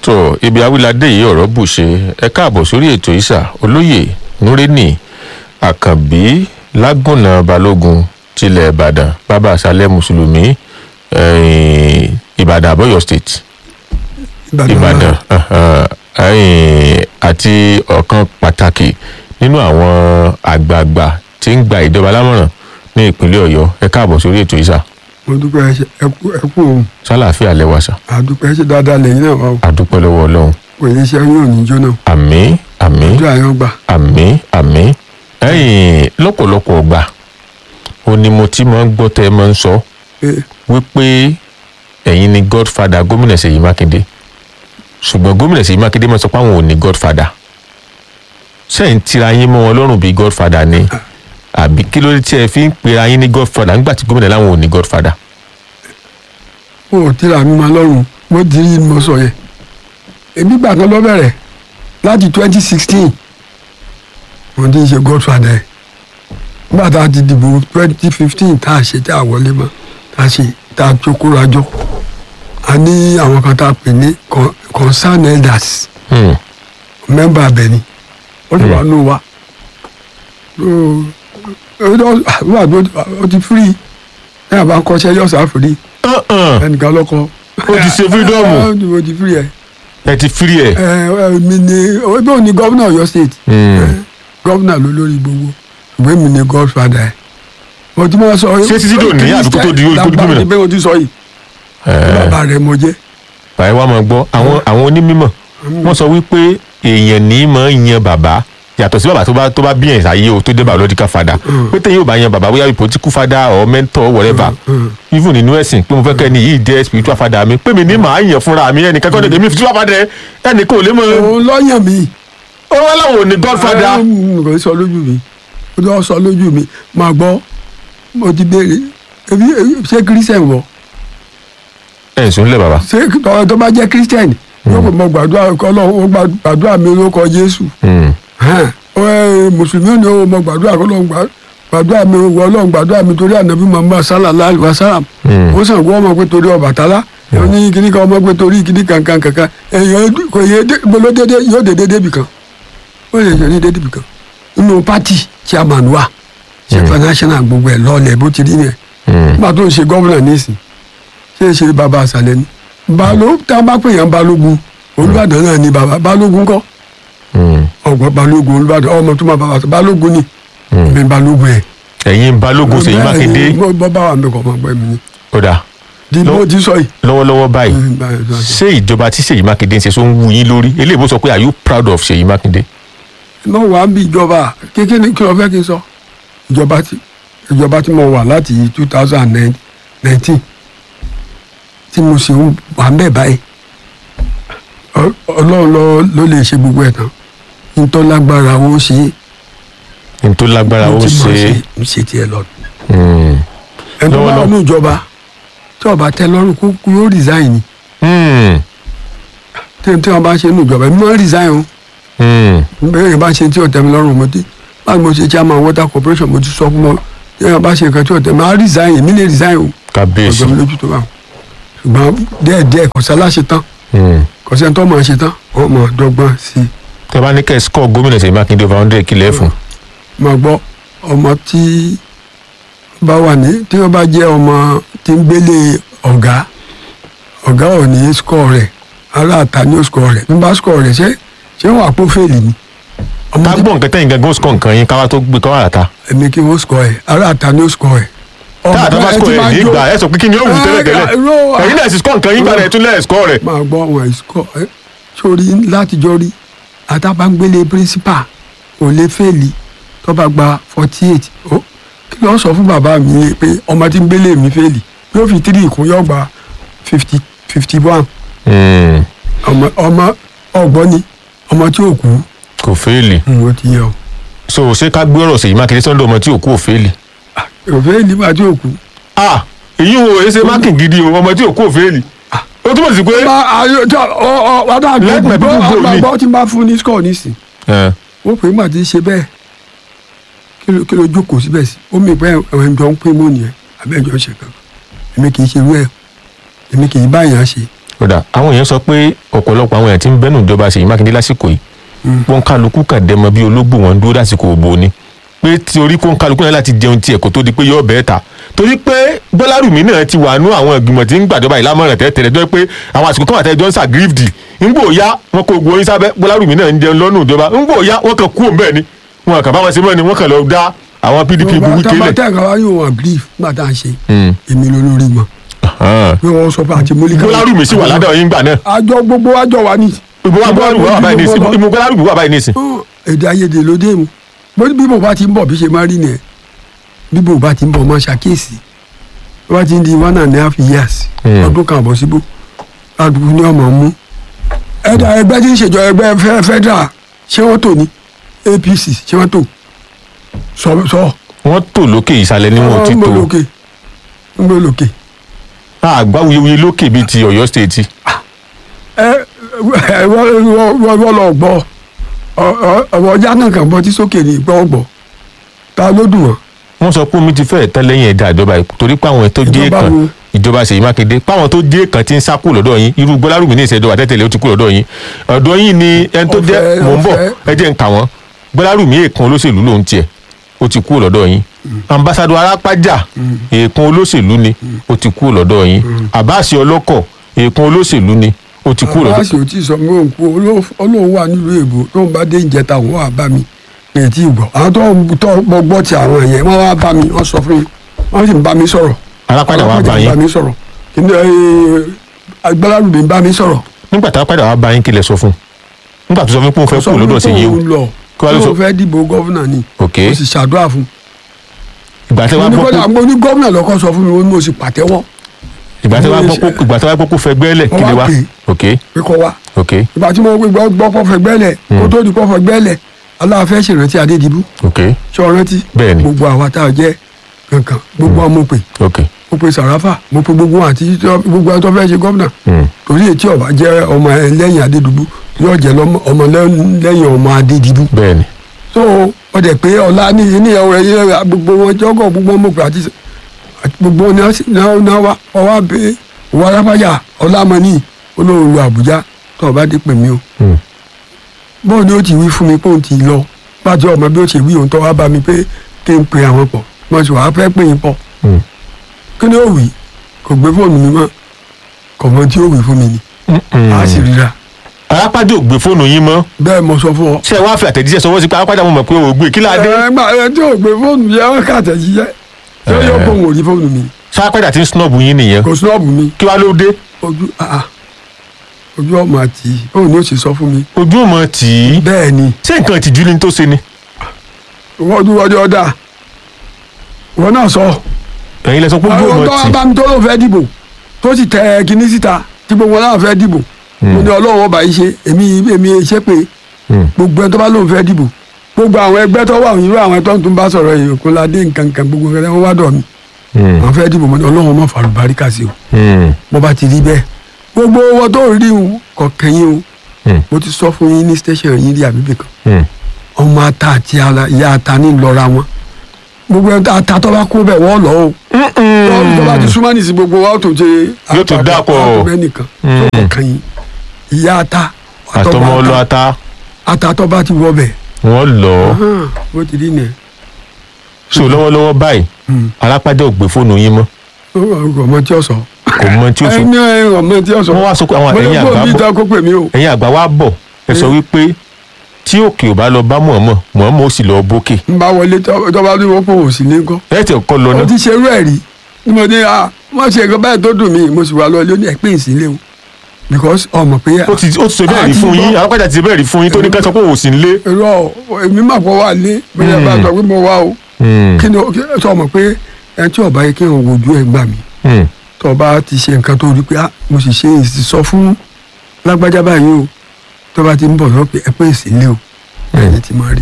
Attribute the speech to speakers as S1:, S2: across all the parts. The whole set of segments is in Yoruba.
S1: tó ibi awilade yìí ọ̀rọ̀ bù ṣe ẹ káàbọ̀ sórí ètò ìsà olóyè nureni àkànbí lágùnà balógun tilẹ̀ ìbàdàn bàbá àṣálẹ̀ mùsùlùmí eh, ìbàdàn àbọ̀yọ̀ state ìbàdàn uh-huh, eh, àti ọ̀kan pàtàkì nínú àwọn àgbààgbà tí ń gba ìjọba lámọ̀ràn ní ìpínlẹ̀ ọ̀yọ́ ẹ káàbọ̀ sórí ètò ìsà
S2: mo dúpẹ́ ẹ ṣe ẹkú ẹkú òun
S1: sálàáfíà lẹ́wàsà
S2: àdúpẹ́ ẹ ṣe dáadáa lẹ́yìn náà wà ó
S1: àdúpẹ́ lọ́wọ́ ọlọ́run
S2: kò ní iṣẹ́ yóò ní jóná
S1: àmín àmín
S2: ojú àyàn gbà
S1: àmín àmín ẹ̀yin lọ́pọ̀lọpọ̀ ọgbà ó ní mo ti máa ń gbọ́ tẹ́ ẹ máa ń sọ
S2: pé
S1: wípé ẹ̀yin ni godfather gómìnà ṣèyí mákindé ṣùgbọ́n gómìnà ṣèyí mákindé máa sọ pé àwọn ò ní godfather sẹ́yìn tira yín mọ́ wọn lọ́rùn bíi godfather ni àbí kí ló dé tí ẹ fi ń pera yín ní godfather nígbà tí gómìnà láwọn ò ní godfather.
S2: mo ò tíra mi máa lọ́rùn mo di rí mo sọ yẹn èmi gbà kan lọ bẹ̀rẹ̀ láti twenty sixteen mo ti ń ṣe godfather ẹ̀ nígbà tá a ti dìbò twenty fifteen tá a ṣe tá a wọlé mọ́ tá a ṣe tá a jókòó rajọ́ a ní àwọn kan tá a pè ní con- concern elders
S1: Hmm.
S2: mẹ́mbà abẹ ni ó ti wà nù wa ó ti firi ẹ̀ bá ń kọ́ṣẹ́ yọ̀ọ̀sà firi
S1: Uh-uh.
S2: ẹnìkan lọ́kọ́
S1: ó ti ṣe freedom
S2: ó ti firi ẹ̀
S1: ẹ ti free ẹ.
S2: ẹ ẹ mi ni ọgbẹ́ òní gọ́vnà Ọ̀yọ́ state
S1: Hmm.
S2: gọ́vnà ló lórí gbogbo ìwé mi ni godfather ẹ̀ mo ti máa sọ
S1: Ṣé títí dòní àdúgbò tó di orí kó di gómìnà?
S2: bẹ́ẹ̀ mo ti sọ yìí
S1: Eh.
S2: bàbá rẹ̀ mo jẹ́
S1: báyìí wá máa gbọ́ àwọn àwọn onímọ̀ wọ́n sọ wípé èèyàn ní máa ń yan bàbá yàtọ̀ sí bàbá tó bá tó bá bí ẹ̀ sáyé o tó dé biological father pé téyàn ò bá yan bàbá bóyá political father or mentor whatever even nínú ẹ̀sìn pé mo fẹ́ kẹ́ni yìí jẹ́ spiritual father mi pé mi ní màá yàn fúnra mi ẹnì kankan lè mi spiritual father ẹnì kan ò lè mọ
S2: òun lọ́yàn mi
S1: ó wá láwọn ò ní godfather.
S2: ẹ kò sọ lójú mi ó lọ sọ lójú mi máa gbọ́ mo ti béèrè ebi ebi- ṣé christian wọ
S1: ẹ̀ ń sùn lẹ̀ bàbá.
S2: ṣé tọ́ tó bá jẹ́ christian yóò kò mọ gbàdúrà kọ́lọ́ ó gba- gbàdúrà mi lórúkọ jésù
S1: Hmm.
S2: hàn ó ẹ mùsùlùmí ni ó mọ gbàdúrà kọ́lọ́ gbàdúrà mi wọ ọlọ́run gbàdúrà mi torí ànábì muhammad sallallahu alaihi wasallam
S1: Hmm.
S2: ó sàn kó ọmọ pé torí Ọbàtálá ó ní kíní kan ọmọ pé torí kíní kankan kankan èèyàn kò yẹ bolo dédé yóò dédé débi kan ó lè yọ ní dédé bì kan nínú pátì chairman wa ṣe national gbogbo ẹ lọọlẹ bó ti rí yẹn
S1: Hmm.
S2: nígbà tó ń ṣe gómìnà nísìn ṣé é ṣe bàbá àṣàlẹ ni balo tá a bá pè yàn balógun olùbàdàn náà ni bàbá balógun kọ́
S1: Hmm.
S2: ọgbọ́n balógun olùbàdàn ọmọ tó máa bàbá balógun ni mi balógun ẹ.
S1: ẹ̀yin balógun ṣèyí mákindé
S2: bọ́ bọ́ bá wà mí kọ́ ọmọ ọgbẹ́ mi ni
S1: ó dáa
S2: di
S1: Lọ-
S2: bó ti sọ yìí.
S1: lọ́wọ́lọ́wọ́ báyìí
S2: Mm, báyìí, báyìí.
S1: ṣé ìjọba tí ṣèyí mákindé ń ṣe tó ń wú yín lórí eléyìí bó sọ pé are you proud of ṣèyí mákindé.
S2: mo wà ń bí ìjọba kékeré ní kí ló fẹ́ kí n sọ ìjọba tí ìjọba tí mo wà láti two thousand nineteen tí mo sì ń wà ń bẹ̀ báyìí Ọ- ọlọ́run ló ló lè ṣe gbogbo ẹ̀ tán nítorí lágbára ó ṣe é
S1: n tó lágbára ó
S2: tí mo
S1: ṣe
S2: ń ṣe tiẹ̀ lọ.
S1: é.
S2: ẹni tó bá
S1: Lọ́wọ́lọ́wọ́.
S2: wà ní ìjọba tí ọba tẹ́ lọ́rùn kó kú yóò resign ni
S1: Hmm.
S2: tí tí wọn bá ṣe ní ìjọba èmi máa ń resign o
S1: Hmm.
S2: bẹ́ẹ̀ yẹn bá ṣe tí ọ̀tẹ̀ mi lọ́rùn mo ti báwo mo ṣe chairman water corporation mo ti sọ fún wọn tí wọn bá ṣe nǹkan tí ọ̀tẹ̀ mi á resign èmi lè resign o
S1: kábíyèsí.
S2: ọjọ́ mi lójú tó bá wọn ṣùgbọ́n díẹ̀ díẹ̀ kò sálá ṣe tán
S1: Hmm.
S2: kò sẹ́ni tó máa ṣe tán wọ́n máa dọ́gbọ́n sí i
S1: tẹ bá ní kẹ́ ẹ score gómìnà ṣèyí mákindé over hundred kílẹ̀ fún.
S2: máa gbọ́ ọmọ tí bá wà ní tí wọ́n bá jẹ́ ọmọ tí ń gbélé ọ̀gá ọ̀gá ò ní score rẹ̀ aláàtà ní ó score rẹ̀ bí bá score rẹ̀ ṣé ṣé wọ́n àpò fèlì ni ọmọ
S1: ká
S2: tí
S1: gbọ́ nǹkan tẹ́yìn gangan ó score nǹkan yín káwá tó gbé káwá àtà.
S2: èmi kí wọ́n score ẹ̀ aláàtà ní ó score ẹ̀.
S1: tá a tó bá
S2: ẹ ti
S1: score ẹ̀
S2: máa
S1: ní
S2: jó-
S1: ìgbà ẹ sọ pé kí ni ó wù tẹ́lẹ̀ tẹ́lẹ̀
S2: Ẹ, irọ́,
S1: ẹ̀yin náà sì score nǹkan yín gbà rẹ̀ tún lẹ́ẹ̀ score rẹ̀.
S2: máa gbọ́ wọn ìsukọ̀ ẹ sórí látijọ́ rí àtàbàngbélé principal ò lè fèlì tó bá gba forty eight ó kí ló sọ fún bàbá mi pé ọmọ tí ń gbélé mi fèlì yóò fi three kún yóò gba fifty fifty one
S1: Hmm.
S2: ọmọ ọmọ ọgbọ́n ni ọmọ tí ò kú
S1: kò fẹ́ẹ̀lì.
S2: ó ti yẹ o
S1: so ṣé ká gbé ọ̀rọ̀ ṣèyí mákindé sọ́dọ̀ ọmọ tí òkú ò fẹ́ẹ̀lì.
S2: ò fèlì bá tí ò kú.
S1: ah èyí wo èsè mákìn gidi o ọmọ tí òkú ò fẹ́ẹ̀lì. ó túmọ̀ sí pé.
S2: bá ayọ tó ọ ọ wàdà
S1: Let my people go
S2: gbọ́
S1: ni.
S2: gbọ́ tí n bá fún ní score nísìn
S1: ẹ
S2: ó pè é mà ti ṣe bẹ́ẹ̀ kí ló kí ló jókòó síbẹ̀ sí ó mi pẹ́ ẹ̀wọ̀n jọ ń pín mọ́ nìyẹn abẹ́jọ́ ṣe kan èmi kì í ṣe irú ẹ̀ èmi kì í báyàn ṣe
S1: kódà àwọn èèyàn sọ pé ọ̀pọ̀lọpọ̀ àwọn èèyàn tí ń bẹ́nu ìjọba Ṣèyí Mákindé lásìkò yìí wọn kálukú kàn dẹmọ bí ológbò wọn dúró lásìkò òbò ni pé torí kó ń kálukú náà láti jẹun tiẹ̀ kó tó di pé yọ bẹ́ẹ̀ ta torí pé Gbọ́lárùmí náà ti wà nú àwọn ìgbìmọ̀ tí ń gbàjọba ìlámọ̀ràn tẹ́tẹ̀rẹ̀ tó yẹ pé àwọn àsìkò kan àtẹ́jọ́ ń ṣàgírífdì ńgbò ya wọn kò gbóyin sábẹ́ Gbọ́lárùmí náà ń jẹun lọ́nù ìjọba ńgbò ya wọn kàn kú òun bẹ́ẹ̀ ni wọn kàn bá wọn ṣe mọ́ ni wọn kàn lọ dá àwọn PDP buwú kélẹ̀.
S2: tẹ́ ẹ̀ka wáyé wọn grief nígbà tá à ń ṣe èmi lólórí mọ́ pé wọ́n sọ pé àti mólíkà.
S1: Gbọ́lárùmí sì wà ládàá yín gbà náà
S2: àjọ gbogbo àjọ wa ní.
S1: ìbò wa Gbọ́lárùmí wà báyìí nísìn ìbò Gbọ́lárùmí wà báyìí nísìn.
S2: èdè àìyedè ló dé mu bó bí mo bá ti ń bọ̀ bí ṣe máa rí nìyẹn bí mo bá ti ń bọ̀ máa ṣàkíyèsí bí wọ́n ti ń di one and a half years ọdún kan àbọ̀ síbò àdúgbò ní ọmọ mú ẹ̀dá ẹgbẹ́ tí ń ṣèjọ ẹgbẹ́ federal ṣé wọ́n tò ní APC ṣé wọ́n tò sọ sọ.
S1: wọ́n tò lókè ìsàlẹ̀ ni wọn ò ti
S2: ń
S1: tò
S2: gbọ́ lókè ń gbọ́ lókè.
S1: àgbá wuyewuye lókè bíi ti Ọ̀yọ́ state
S2: ẹ ẹ wọ́n wọ́n lọ gbọ́ ọ̀rọ̀ ọjà náà kàn bọ́ tí sókè ní gbọ́ gbọ́ ta ló dùn wọ́n.
S1: wọ́n sọ pé omi ti fẹ́ẹ̀ tán lẹ́yìn ẹ̀dá ìjọba yìí torí pé àwọn tó jẹ́
S2: Ìjọba
S1: kan
S2: wo?
S1: ìjọba Ṣèyí Mákindé páwọn tó jẹ́ kan ti ń sá kú lọ́dọ̀ yín irú Gbọ́lárùmí ní ìṣẹ́jọba tẹ́tẹ̀lé ó ti kú lọ́dọ̀ yín ọ̀dọ̀ yín ni ẹni tó jẹ́
S2: Ọ̀fẹ́,
S1: mò ń bọ̀
S2: ọ̀fẹ́.
S1: ẹ jẹ́ ń kà wọ́n Gbọ́lárùmí èèkan olóṣèlú lòun tiẹ̀ ó ti kú lọ́dọ̀ yín ambassadọ Arápájà èèkan olóṣèlú ni ó ti kú lọ́dọ̀ yín Abbas Ọlọ́kọ̀ èèkan olóṣèlú ni ó ti kú lọ́dọ̀
S2: aláṣẹ ò tí ì sọ mí òun kú olóhùn wà nílùú èbó tó ń bá dé ìjẹta òun wà bá mi mi ì tí ì gbọ́ àwọn tó ń tọ́ gbọ́ gbọ́ ti àwọn yẹn wọ́n wá bá mi wọ́n sọ fún mi wọ́n sì ń bá mi sọ̀rọ̀
S1: Arápájà wá bá
S2: ń
S1: yín
S2: bá mi sọ̀rọ̀ kìnìún ẹ Gbọ́lárùmí ń bá mi sọ̀rọ̀
S1: nígbà tá a padà wá bá yín kí lẹ sọ fún un nígbà tó sọ fún pé òun fẹ́
S2: sọ
S1: kú
S2: fún mi
S1: lọ́dọ̀
S2: pé
S1: Ṣèyí o
S2: òun lọ
S1: Kí wàá ló sọ?
S2: òun fẹ́ dìbò gọ́vùnà ni
S1: ok
S2: mo sì ṣàdúrà fún
S1: ìgbà tí
S2: un
S1: wàá
S2: mo ní
S1: gbọ́ pé
S2: kódà mo ní gómìnà lọ́kọ́ sọ fún mi ó ní mo sì pàtẹ́wọ́
S1: ìgbà tí wàá gbọ́ pé ìgbà tí wàá gbọ́ pé ó fẹ́ gbẹ́lẹ̀ kí lè wá
S2: Wọ́n wá pè
S1: ok
S2: pé kọ́ wá
S1: ok
S2: ìgbà tí mo gbọ́ gbọ́ pọ́fẹ́ gbẹ́lẹ̀ kó tó di pọ́fẹ́ gbẹ́lẹ̀ aláàfẹ́ ṣèrántí Adédìbú
S1: ok
S2: ṣé ọ rántí
S1: Bẹ́ẹ̀ni.
S2: gbogbo àwa tá a jẹ́ kankan gbogbo ọmọ pè
S1: ok
S2: mo pe Sàráfà mo pe gbogbo wọn àti tó- gbogbo ẹni tó fẹ́ ṣe gómìnà
S1: Hmm.
S2: torí ètí ọba jẹ́ ọmọ ẹ lẹ́yìn Adédìbú yóò jẹ́ lọ́mọ- ọmọ lẹ́- lẹ́yìn ọmọ Adédìbú
S1: bẹ́ẹ̀ni
S2: so wọ́n dẹ̀ pé ọ̀la ní ní ẹ̀rọ ẹ̀yẹ gbogbo wọn jọ́gọ̀ gbogbo ọmọ pè àti àti gbogbo wọn náà sì- náà náà wá ọwọ́ abẹ́ ìwọ arápájà ọlámọ́ni olóhùn lu Àbújá tó ọba dé pè mí o
S1: Hmm.
S2: bọ́ọ̀ ni ó ti wí fún mi pé òun ti lọ pàtó ọmọ bí ó ti wí òun tó wá bá mi pé kí n pe àwọn pọ̀ mo sì wàá fẹ́ pè yín pọ̀
S1: Hmm.
S2: kí ni ó wí kò gbé fóònù mi mọ́ kò mọ tí ó wí fún mi ni
S1: Mm-mm.
S2: a sì ríra
S1: Arápájà ò gbé fóònù yín mọ́
S2: bẹ́ẹ̀ mo sọ fún ọ.
S1: ṣé ẹ wá fi àtẹ̀jíṣẹ́ sọwọ́ sí pé Arápájà mo mọ̀ pé o ò gbé kí láadé
S2: ẹ gbà ẹ tí ò gbé fóònù yẹn wọn kà tẹ̀jíṣẹ́ yóò yóò kó òun ò rí fóònù mi
S1: ṣé Arápájà ti ń snọ́ọ̀bù yín nìyẹn
S2: kò sọ́ọ̀bù mi
S1: kí wàá ló dé
S2: ojú àà ojú ọmọ àti bóun ni ó sì sọ fún mi
S1: ojú ọmọ tì í
S2: bẹ́ẹ̀ ni
S1: ṣé nǹkan ìtìjú ni tó ṣe ni
S2: wọ́n dúró ọdẹ ọ̀dà wọn náà sọ
S1: ẹ̀yin lẹ sọ pé ojú
S2: àwọn
S1: ọmọ
S2: tó wá
S1: tì í
S2: bá mi tó lóun fẹ́ dìbò tó sì tẹ kinní síta tí gbogbo wọn náà fẹ́ dìbò mo ní ọlọ́run ọba yìí ṣe èmi èmi ṣe pé
S1: Hmm.
S2: gbogbo ẹni tó bá lóun fẹ́ dìbò gbogbo àwọn ẹgbẹ́ tó wà irú àwọn tó ń tún bá sọ̀rọ̀ yìí kó ládé nǹkan nǹkan gbogbo ẹgbẹ́ wọn wá dọ̀ mí
S1: Hmm.
S2: àwọn fẹ́ dìbò mo ní ọlọ́run ọmọ fàlùbáríkà sí o
S1: Hmm.
S2: mo bá ti rí bẹ́ẹ̀ gbogbo wọn tó rí o kò kẹ́yìn o
S1: Hmm.
S2: mo ti sọ fún yín ní station yín rí àbíbí kan
S1: Hmm.
S2: ọmọ ata àti ala- ìyá ata ní lọ́ra wọn gbogbo ẹni tó ata tó bá kú bẹ́ẹ̀ wọ́n lọ o tó bá ti súnmọ́ nìsí gbogbo wa ó tó ṣe
S1: Yóò tó dápọ̀.
S2: àtọ̀mẹ́nìkan tó kọ̀ kan yín ìyá ata
S1: àtọmọ ọlọ ata
S2: ata tó bá ti wọ bẹ̀
S1: wọn lọ
S2: bó ti rí nìyẹn
S1: so lọ́wọ́lọ́wọ́ báyìí Arápájà ò gbé fóònù yín mọ́
S2: ọmọ tí ó sọ
S1: kò mọ tí ó sọ
S2: ẹni ọmọ tí ó sọ
S1: wọ́n wá sọ pé àwọn ẹ̀yin
S2: mo
S1: àgbà
S2: ní
S1: bọ̀
S2: kó pè mí o
S1: ẹ̀yin àgbà wa bọ̀ ẹ sọ wípé tí òkè ò bá lọ bá mọ̀ọ́mọ̀ mọ̀ọ́mọ̀ ó sì lọ bókè
S2: n bá wọlé tó tó bá ní wọ́n pò wò sí ní kọ́
S1: ẹ tẹ̀ kọ́ lọ
S2: mo
S1: náà
S2: ti ṣe irú ẹ̀ rí ni mo ní ah wọ́n ṣe nǹkan báyìí tó dùn mí mo sì wà lọ ilé ó ní ẹ̀pẹ́ ìsílẹ̀ o because ọmọ pé
S1: ó ti ó ti sọ bẹ́ẹ̀ rí
S2: àti
S1: fún yín
S2: gbọ́.
S1: Arápájà ti bẹ́ẹ̀ rí fún yín tó ní ká sọ pé òun sì ń lé.
S2: irọ́ èmi mà pọ̀ wà lé bóyá bá sọ pé mo wá o kí ni kí- sọ mọ̀ pé ẹni tí ọba yẹ kí wọn wojú ẹ gbà mí tó bá ti ṣe nǹkan tó rí pé ah mo sì ṣe èsì sọ fún lágbájá báyìí o tó bá ti ń bọ̀ lọ pé ẹ pé ìsílẹ̀ o ẹni tí máa rí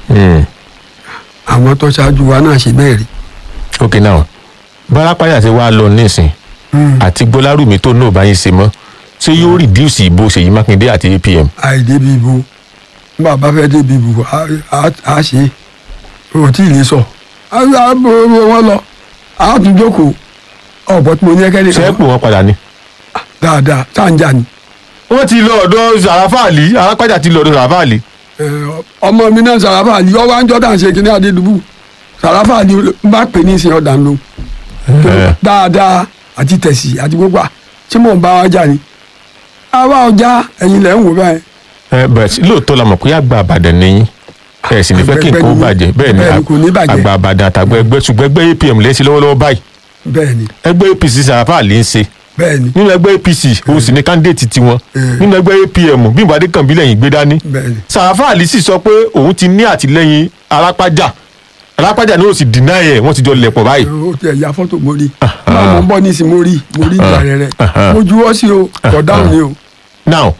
S2: àwọn tó ṣáájú wa náà ṣe bẹ́ẹ̀ rí.
S1: ok now bárápáyà ti wá lọ nísìn àti gbọ́lárùmí tó náà bá yín ṣe mọ́ ṣé yóò reduce ìbò Ṣèyí Mákindé àti APM.
S2: àìdébi ibo nígbà bá fẹ́ débi ibo á- á á ṣe é o tí ì lè sọ á á bọ̀ wọn lọ á tún jókòó ọ̀pọ̀ tí mo ní ẹkẹ́
S1: ṣé ẹ
S2: nìkan
S1: pò wọn padà ni.
S2: dáadáa sáǹjà ni
S1: wọ́n ti lọ ọ̀dọ̀ sàràfàlì arápájà ti lọ ọ̀dọ̀ sàràfàlì.
S2: Ẹ, ọmọ mi náà sàràfà àlì ọwọ́ àńjọ́ tá à ń ṣe kíní adédùbù sàràfà àlì bá pè ní ìsìn ọ̀dà ńlò dáadáa àti tẹ̀sí àti gbogbo à tí mò ń bá wa jà ni àwa ọjà ẹ̀yin lẹ̀ ń wò báyìí
S1: ẹ bẹ́ẹ̀ lóòótọ́ la mọ̀ pé àgbà àbàdàn nìyí ẹ sì ní fẹ́ kí nǹkan ó bàjẹ́ bẹ́ẹ̀ ni
S2: Bẹ́ẹ̀ ni, kò ní bàjẹ́.
S1: àgbà àbàdàn àtàgbà ẹgbẹ́ ṣùgbọ́n ẹgbẹ́ apm lẹ́sìn lọ́wọ́lọ́wọ́ báyìí
S2: bẹ́ẹ̀ ni
S1: ẹgbẹ́ apc sàràfàlì ń ṣe
S2: bẹ́ẹ̀ ni
S1: nínú ẹgbẹ́ apc òun sì ní kándídéètì tiwọn
S2: Mm.
S1: nínú ẹgbẹ́ apm bí ìbàdí kan bí lẹ́yìn gbé dání
S2: bẹ́ẹ̀ ni
S1: sàràfàlì sì sọ pé òun ti ní àtìlẹ́yìn arápájà arápájà ni ó sì dínà ẹ̀ wọ́n ti jọ lẹ̀pọ̀ báyìí.
S2: ó ti ẹ̀yà fọ́tò mo rí máa mọ̀ ń bọ̀ ní ìsìn mo rí mo rí ìgbà rẹ̀ rẹ̀ mo juwọ́ sí o kọ̀ dáhùn ni o
S1: now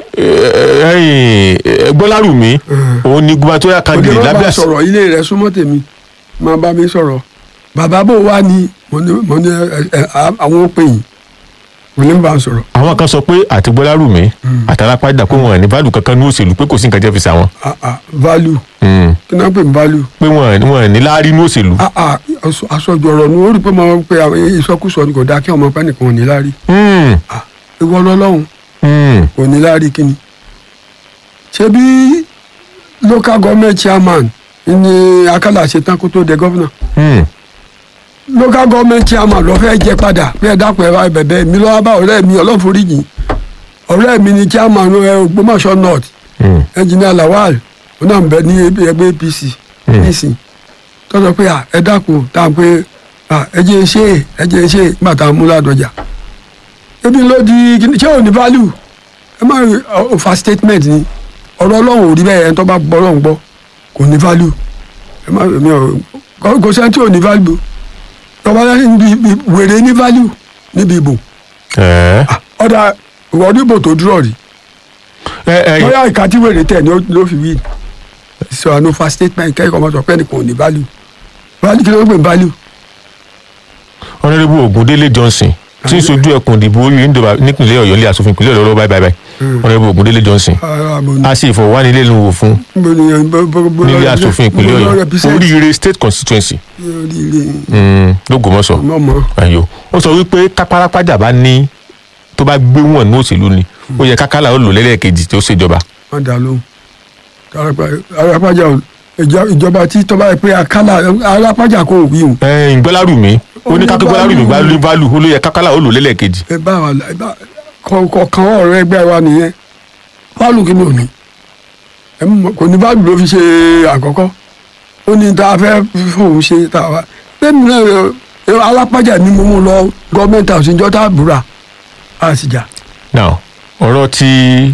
S1: ẹyìn gbọ́lárùmí òun ni gubernatorial
S2: òde
S1: candidate
S2: wọn bá
S1: lábẹ́ àṣẹ
S2: sọ̀rọ̀ ilé rẹ̀ súnmọ́ tèmi máa bá mi sọ̀rọ̀ bàbá bò wá ní mo ní mo ní ẹ, ẹ, àwọn òpè yìí mo ní bá ń sọ̀rọ̀
S1: àwọn kan sọ pé àti gbọ́lárùmí àtàlápàdà pé wọn ò ní value kankan ní òṣèlú pé kò sí nǹkan jẹ́ fi sàwọn
S2: Ah, ah, value
S1: Mm.
S2: kí náà pè ní value
S1: pé wọn wọn ò ní láárí ní òṣèlú.
S2: Ah, ah, aṣọ- aṣojú ọ̀rọ̀ ni ó rí pé mo pe àwọn ìsọkúsọ ni kò dáa kí ọmọ pẹ́ nìkan ò ní láárí
S1: Mm.
S2: Ah, ìwọ lọ́lọ́run
S1: Mm.
S2: kò ní láárí kí ni ṣé bí local government chairman ni akálà ṣe tán kó tó dé gómìnà
S1: Mm.
S2: local government chairman lọ fẹ́ jẹ padà bí ẹ dákun ẹ bá bẹ̀bẹ̀ mi lọ́wọ́ bá ọ̀rẹ́ mi ọlọ́foríjì ọ̀rẹ́ mi ni chairman ẹ Ògbómọ̀ṣọ́ north
S1: Mm.
S2: engineer Lawal ó náà ń bẹ ní ẹgbẹ́ APC nísìn tó sọ pé à, ẹ dákun tá a pé à, ẹ jẹ́ ṣe é, ẹ jẹ́ ṣe é, nígbà tá a mú ládọjà ebi ló di kíni- ṣé ò ní value ẹ má rí ọ, fa statement ni ọ̀rọ̀ Ọlọ́run ò rí bẹ́ẹ̀ ẹni tó bá gbọ́ Ọlọ́run gbọ́ kò ní value ẹ má mi ò kò- kò sẹ́ni tí ò ní value tọ́ba yẹn níbi ibi- wèrè ní value níbi ìbò
S1: ẹ
S2: ọ̀dà ìwọ́dún ìbò tó dúró rí
S1: ẹ ẹ
S2: bóyá ìka tí wèrè tẹ̀ ni ó- ló fi wí sọ àánú fa statement kẹ́kọ̀ọ́ ọmọ sọ pé ẹnìkan ò ní value value kí ló ń pè ní value
S1: honourable Ogundele Johnson tí ń sojú ẹkùn ìdìbò orí ìdìbò nípìnlẹ̀ Ọ̀yọ́ ilé asòfin ìpínlẹ̀ Ọ̀yọ́ lọ́wọ́ báyìí báyìí honourable Ogundele Johnson
S2: ara mo ní
S1: a sì ìfọwọ́nilẹ́nuwò fún
S2: mo ní bó- bó- bó-
S1: nílé asòfin ìpínlẹ̀
S2: mo lọ
S1: Ọ̀yọ́
S2: represent
S1: oríire state constituency
S2: oríire
S1: mm, lÓgbómọ̀ṣọ́
S2: mọ̀mọ́
S1: ayo ó sọ wípé kápárápájà bá ní tó bá gbé wọn ní òṣèlú ni ó yẹ kákálà ó lò lẹ́lẹ́kejì tó ṣèjọba.
S2: wọ́n dà lóhùn arápájà ò- ìjọ- ìjọba tí tọ́ba yẹ pé akálà arápájà kò wí o
S1: ẹ̀ẹ́n gbọ́lárùmí ó ní
S2: Ó ní
S1: kákó gbọ́lárùmí bá
S2: value.
S1: lé válù ó ló yẹ kákálà ó lò lẹ́lẹ́kejì.
S2: ẹ bá wa ẹ bá kọ̀ọ̀kan ọ̀rọ̀ ẹgbẹ́ wa nìyẹn value kí ni ò ní ẹ mọ̀- kò ní value ló fi ṣe àkọ́kọ́ ó ní tá a fẹ́ fóun ṣe tá a wá lẹ́nu náà ẹ, alápájà ni mo mú lọ gọ́ọ̀mẹ́ntì àti ìjọ tá a búra a sì jà.
S1: now ọ̀rọ̀ tí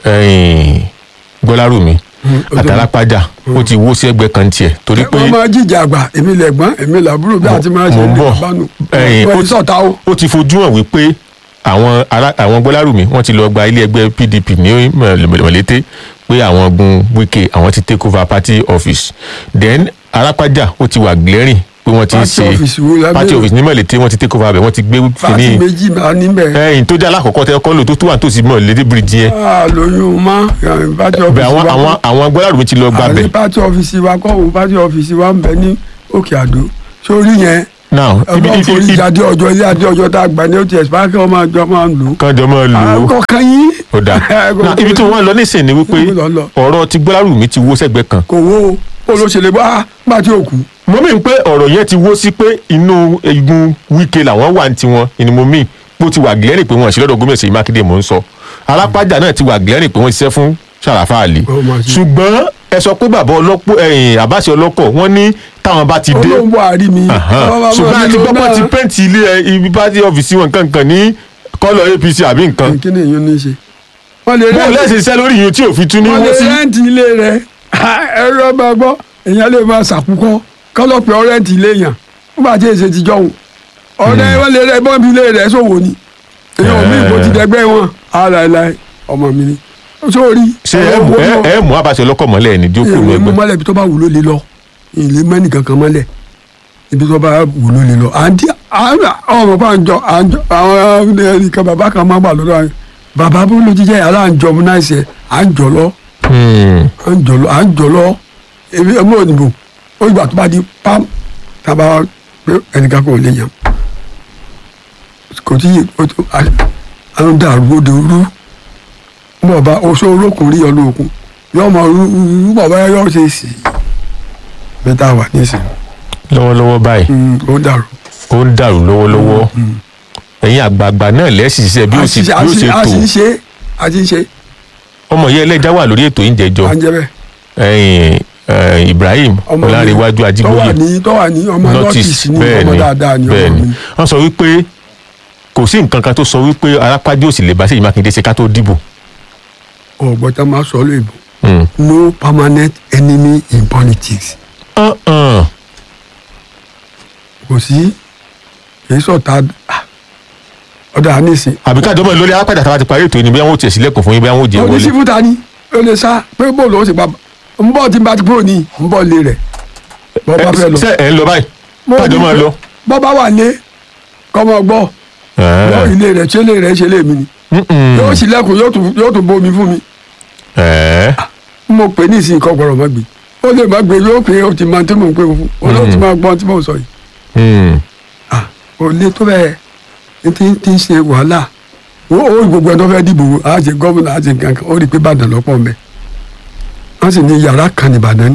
S1: ẹ̀ẹ́n gbọ́lárùmí àtàlápájà ó ti wó sí ẹgbẹ́ kan tiẹ̀ torí pé
S2: wọ́n máa jíjà àgbà èmi lẹ̀gbọ́n èmi làbúrò bí àti máa ṣe
S1: Mo ń
S2: lè
S1: bọ̀.
S2: bánu
S1: Ẹ̀yin, ó
S2: wọ́n
S1: ti-
S2: sọ̀tà o.
S1: ó ti fojú hàn wípé àwọn ará àwọn gbọ́lárùmí wọ́n ti lọ gba ilé ẹgbẹ́ PDP ní mọ̀lété pé àwọn gun Wike àwọn ti take over party office then arápájà ó ti wà glaring pé wọ́n ti ń
S2: Party
S1: ṣe
S2: office wo lábẹ́
S1: party
S2: rẹ̀?
S1: office ní mọ̀lété wọ́n ti take over abẹ wọ́n ti gbé
S2: fàtí
S1: kìíní
S2: méjì máa níbẹ̀.
S1: ẹ̀yìn tó jẹ́ alákọ̀ọ́kọ́ tẹ́ kọ́ lò tó tó wà nítòsí mọ̀lété bridge yẹn
S2: a lóyún má pátí
S1: bẹ̀
S2: ọ́fíìsì
S1: àwọn
S2: wa
S1: àwọn àwọn gbọ́lárùmí ti lọ gba
S2: àní
S1: bẹ̀
S2: pátí ọ́fíìsì wa kọ́ òun pátí ọ́fíìsì wa ń bẹ ní òkè àdó sórí yẹn
S1: now ibi
S2: ọlọ́run forí
S1: ibi
S2: ìjáde ọjọ́ ilé adé ọjọ́ tá a gbà ní ots báńkì ọmọ àjọ máa ń lò ó.
S1: kan jọ mọ́ lò ó
S2: àkọ́ kan yín.
S1: ó dà Now, ibi tí wọ́n lọ nísìnyí ni wípé
S2: Ibi lọ lọ.
S1: ọ̀rọ̀ ti gbọ́lárùmí ti wó sẹ́gbẹ́ kan
S2: kò wó o olóṣèlú bá gbà tí ò kú.
S1: mo mí pé ọ̀rọ̀ yẹn ti wó sí pé inú igun Wike làwọn wà ní tiwọn ni mo mí bó ti wà gílẹ́rì pé wọ́n ṣe lọ́dọ̀ gómìnà Ṣèyí Mákindé mò ń sọ alápájà náà ti wà gílẹ́rì pé wọ́n ṣiṣẹ́ fún Ṣàràfà Àlì
S2: Ó mà ṣe.
S1: ṣùgbọ́n ẹ sọ pé bàbá ọlọ́pọ̀ ẹ̀yìn àbáṣe ọlọ́kọ̀ wọ́n ní táwọn bá ti dé
S2: olóhùn buhari mi.
S1: Ahan.
S2: Bàbá máa
S1: ṣùgbọ́n àti
S2: nílò
S1: gbọ́pọ̀ ti
S2: náà.
S1: pẹ́ǹtì ilé ẹ, ibi pátí ọ́fíìsì wọn kankan ní kọ́lọ̀ APC àbí nǹkan
S2: kí ni èyí ní í ṣe. wọ́n lè
S1: bó
S2: rẹ́ǹtì
S1: lẹ́sìn iṣẹ́ lórí yìí tí òfin tún ní
S2: wọ́n lè
S1: wọ́n sí
S2: rẹ́ǹtì ilé rẹ̀ ẹ̀rọ bá gbọ́ èèyàn lè máa ṣàkúkọ́ kọ́lọ́pẹ̀ ọ̀rẹ́ǹtì ilé yàn nígbà tí èsè ti jọ̀hún ọ̀rẹ́ wọn lè rẹ́ bọ́ǹbì ilé rẹ̀ sòwò ni èèyàn ò mí ìbò ti dẹgbẹ́ wọn aláìláì ọmọ mi ni sórí
S1: ṣé ẹ mú- ẹ- ẹ mú àbáṣe ọlọ́kọ̀ mọ́lẹ̀ ní jókòó
S2: èèyàn mú
S1: ẹgbẹ́
S2: mọ́lẹ̀ ibi tó bá wù ló lè lọ ìlé mẹ́nì kankan mọ́lẹ̀ ibi tó bá wù ló lè lọ àǹtí ọmọ bá ń jọ àǹjọ àwọn ẹnìkan bàbá kan máa gbà lọ́dọ̀ àwọn bàbá bó ló ti jẹ́ yàrá à ń jọ ọmọ náà ṣe à ń jọ lọ
S1: Hmm.
S2: à ń jọ lọ à ń jọ lọ èmi ọmọ òyìnbó ó ìgbà tó bá di pam tábà wá pé ẹnìkan kò lè yàn kò tí ó tó àwọn dàrú òde rú bọ̀bá oṣù olókùn rí ọlọ́kùn yóò mọ rú rú bọ̀bá yóò ṣe sí i bẹ́tà wà nísìnyí
S1: lọ́wọ́lọ́wọ́ báyìí
S2: Mm, ó dàrú.
S1: ó ń dàrú lọ́wọ́lọ́wọ́ ẹ̀yin àgbààgbà náà lẹ́sìn ṣiṣẹ́ bí ó sì bí ó ṣe
S2: a
S1: tò
S2: sì ń ṣe a sì ń ṣe
S1: ọmọ yẹn ẹlẹ́jà wà lórí ètò ìjẹ́jọ́
S2: à ń jẹ bẹ́ẹ̀.
S1: ẹ̀yin eh, Ibrahim
S2: ọmọ mi
S1: Ọlárẹ̀wájú
S2: tó wà
S1: Ajígbóyè
S2: ní tó wà ní ọmọ nọ́tìsì ní
S1: bẹ́ẹ̀
S2: ọmọ
S1: ni
S2: dáadáa ní ọmọ
S1: bẹ́ẹ̀ ni
S2: mi.
S1: wọ́n sọ wípé kò sí nǹkan kan tó sọ wípé arápájú òsì lè bá Ṣèyí Mákindé ṣe ká tó dìbò.
S2: ọ̀gbọ́n tá a máa sọ ọ́ lóyìnbó
S1: Mm.
S2: no permanent enemy in politics
S1: Uh-uh.
S2: kò sí kì í sọ̀tà ọ̀dà nísìn.
S1: àbí káàdọ́ mọ̀ lórí arápájà táwa ti parí ètò yìí ni bí wọ́n ò tiẹ̀ sílẹ̀kùn fún yín bí wọ́n ò jẹ́
S2: ó ní
S1: wọlé.
S2: sífù ta ni ó lè sá pé bóòlù ó sì pa ń bọ̀ tí n bá ti kúrò ní ń bọ̀ lé rẹ̀ bọ́ bá fẹ́ lọ.
S1: ṣe ẹ̀ ń lọ báyìí
S2: Mo
S1: káàdọ́
S2: ní
S1: máa
S2: pé
S1: lọ.
S2: bọ́ bá wà lé kọ́mọ gbọ́ gbọ́ ilé rẹ̀ ṣé ilé rẹ̀ ṣe lé mi ni yóò sílẹ̀kùn yóò tún yóò tún bomi fún mi mo pè ní ìsìn kan gbọ́dọ̀ má gbé ó lè má gbé yóò pé ó ti máa tí mò ń pè fún ó ló ti máa gbọ́n tí mò ń sọ yìí ah ò lè tó bẹ́ẹ̀ ní ti ti ń ṣe wàhálà ó ó gbogbo ẹ̀ tó fẹ́ dìbò á ṣe gómìnà á ṣe nǹkan kan ó rí i pé Ìbàdàn lọ́pọ̀ mẹ́ wọ́n sì ní yàrá kan ní Ìbàdàn ní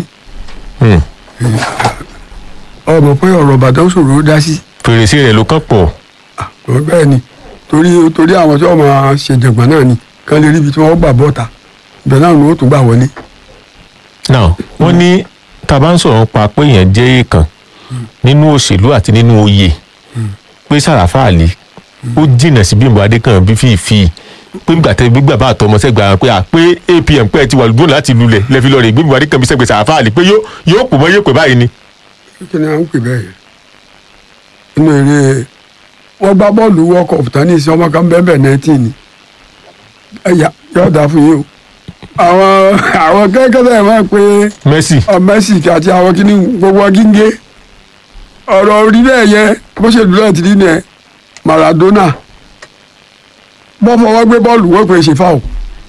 S2: ọmọ pé ọ̀rọ̀ Ìbàdàn ṣòro ó dá sí
S1: fèrèsé rẹ̀ ló kàn pọ̀.
S2: ah tó bẹ́ẹ̀ ni torí torí àwọn tí wọ́n máa ṣèjọ̀gbọ́n náà ni kán lè rí ibi tí wọ́n gbà bọ́ta ibẹ̀ náà ni ó tún gbà wọlé
S1: now wọ́n ní tá a bá ń sọ̀rọ̀ pa pé èèyàn jẹ́ èèkàn nínú òṣèlú àti nínú oyè pé Sàràfà Àlì ó jìnnà sí Bímbọ́ Adékàn bí fífi pé gbàtẹ́ gbígbà bá àtọmọ sẹ́gbà pé à pé APM pẹ́ ti wà lóògùn láti lulẹ̀ lẹ́fi lọ́ọ́ rẹ̀ Bímbọ́ Adékàn bí sẹ́gbẹ̀ Sàràfà Àlì pé yóò yóò pò mọ́ yóò pè báyìí ni.
S2: kí ni à ń pè bẹ́ẹ̀ yẹn inú eré wọ́n gbá bọ́ọ̀lù world cup tán ní ìsìn ọmọ kan bẹ́ẹ̀ bẹ́ẹ̀ nineteen ni ẹ̀yà yóò dáa fún yín o àwọn àwọn kẹ́kẹ́ máa pe
S1: Messi
S2: ọ Messi àti àwọn kìíní gbogbo gíngé ọ̀rọ̀ orí bẹ́ẹ̀ yẹ bó ṣe dúró ti rí ni ẹ Maradona bọ́ fọwọ́ gbé bọ́ọ̀lù wọ́n pè é ṣe fáwọn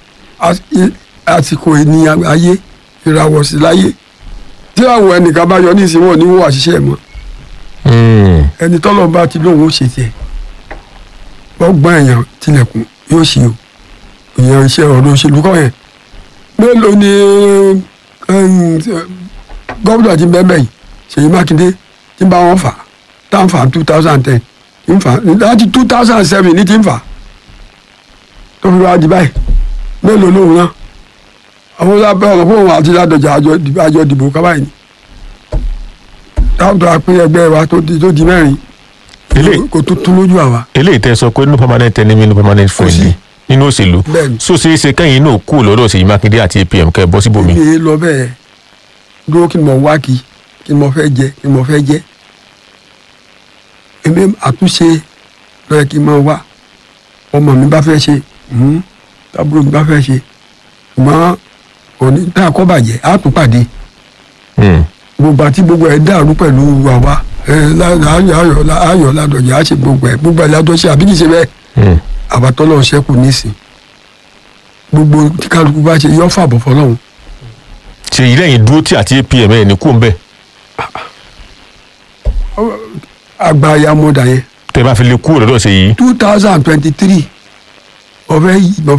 S2: àsìkò ènìyàn ayé ìràwọ̀ sí láyé tí àwọn ẹnìkan bá yọ ní ìsìnwọ̀n ní wọ́n àṣìṣe ẹ̀ mọ́
S1: Mm.
S2: ẹni tọ́lọ̀ bá ti lóun ó ṣe tiẹ̀ gbọ́gbọ́n èèyàn tilẹ̀kùn yóò ṣe o ìyẹn iṣẹ́ ọ̀rọ̀ òṣèlú kọ́ yẹn mélòó ni gómìnà ti bẹ́ẹ̀ bẹ́ẹ̀ yìí Ṣèyí Mákindé ti bá wọn fà tá n fà two thousand ten n fà láti two thousand seven ní ti n fà tó fi wá di báyìí mélòó lòun náà àwọn lábẹ́ ọ̀rọ̀ fún òun àti ládọjà àjọ dìbò kábàáyé ni táwọn tó a pín ẹgbẹ́ wa tó di tó di mẹ́rin
S1: Eléyìí-
S2: kò tó tún lójú àwa.
S1: eléyìí tẹ́ sọ pé no permanent enemy no permanent friendly nínú òṣèlú
S2: Bẹ́ẹ̀ni.
S1: so ṣeé ṣe kẹ́yìn náà kú lọ́dọ̀ Ṣèyí Mákindé àti APM kẹ́ ẹ bọ́ síbòmí.
S2: mi ì lọ bẹ́ẹ̀ dúró kí ni mo wá kí kí ni mo fẹ́ jẹ kí ni mo fẹ́ jẹ èmi àtúnṣe lọ́yẹ̀ kí n máa wá ọmọ mi bá fẹ́ ṣe mhm, tábúrò mi bá fẹ́ ṣe ṣùgbọ́n òní tá a kọ́ bàjẹ́ á tún pàdé
S1: Mm.
S2: gbogbo àti gbogbo ẹ̀ dàrú pẹ̀lú àwa ẹ lá- ayọ̀ ayọ̀ lá- ayọ̀ ládọ̀jà á ṣe gbogbo ẹ̀ gbogbo ẹ̀ ládọ̀ ṣe àbí kì í ṣe bẹ́ẹ̀
S1: Mm.
S2: àbátọ́lọ́ ṣẹ́kù nísìn gbogbo tí kálukú bá ṣe yọ́ fàbọ̀ fọlọ́run
S1: Ṣèyí lẹ́yìn dúró tí àti APM ẹ̀ ní kú ń bẹ̀
S2: àgbà ayamọ̀dà yẹn
S1: tẹ́ bá fi lè kú lọ́dọ̀ Ṣèyí.
S2: two thousand twenty three ọ̀fẹ́ yìí